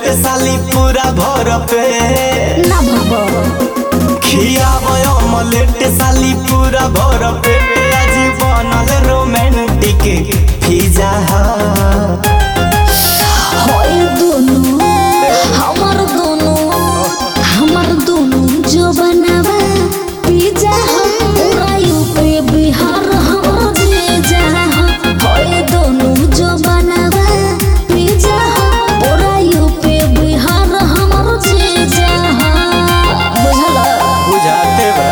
Omelette साली पूरा भर पे ना भगो खियाब ऑमलेट साली पूरा भर पे आज बनल रोमांटिक पिज्जा हट होय दोनों हमर दोनों हमर दोनों जो बनावा पिज्जा हम पूरा यूपी बिहार हमर जीजा हम होय दोनों जो बनावा पिज्जा हम पूरा यूपी बिहार हमर जीजा हम बुझला बुझाते बा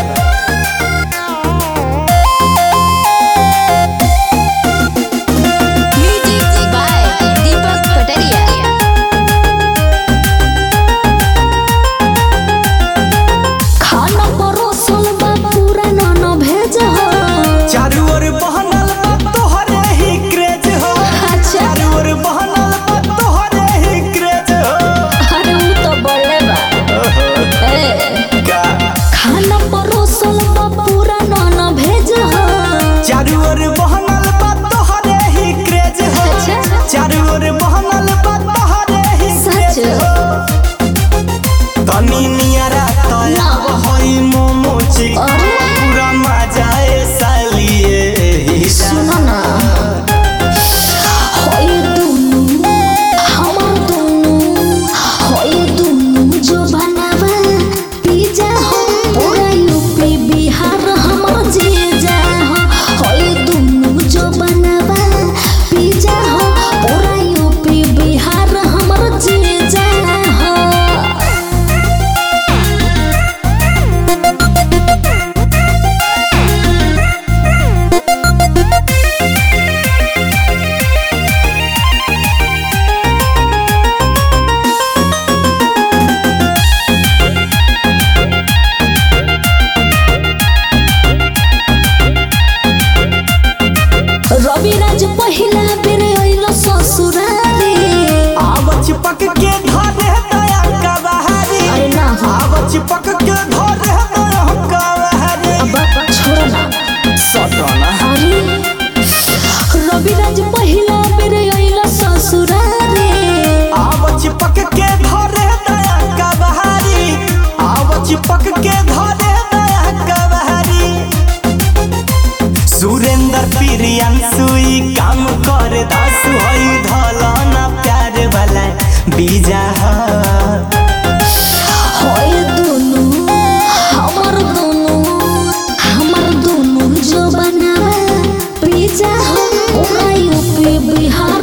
Music by Deepak Kataria. खाना परोसल बा पूरा नन भेज हो चारू ओर बहनल बा तोहरे ही क्रेज हो अच्छा चारू ओर बहनल बा तोहरे ही क्रेज हो अरे उ तो बड़े बा ए का खाना परोसल बा पूरा नन भेज हो चारू ओर बहनल बा तोहरे ही क्रेज हो अच्छा चारू ओर बहनल बा तोहरे ही सच क्रेज हो तनी नियरा तया ना। होई मोमो चिक अरे। पूरा मजा ए सालिए ही सुनो ना होय दुनु हमर दुनु होय दुनु जो बनावा पिज्जा हो पूरा यूपी बिहार हमर जीजा हो होय दुनु जो बनावा पिज्जा हो पूरा यूपी बिहार हमर जीजा हो रविराज पहिला बेर अइल ससुरारी आव चिपक के धरे दया का बहारी अरे ना हो आव चिपक के धरे दया का बहारी अब छोड़ ना सटना अरे रविराज पहिला बेर अइल ससुरारी आव चिपक के धरे दया का बहारी आव चिपक के धरे दया का बहारी सुरेंद्र प्रियांशु ई काम कर दास होई धलना प्यार वाला बीजा हट। होय दुनु हमर दुनु हमर दुनु जो बनावा पिज्जा हो पूरा यूपी बिहार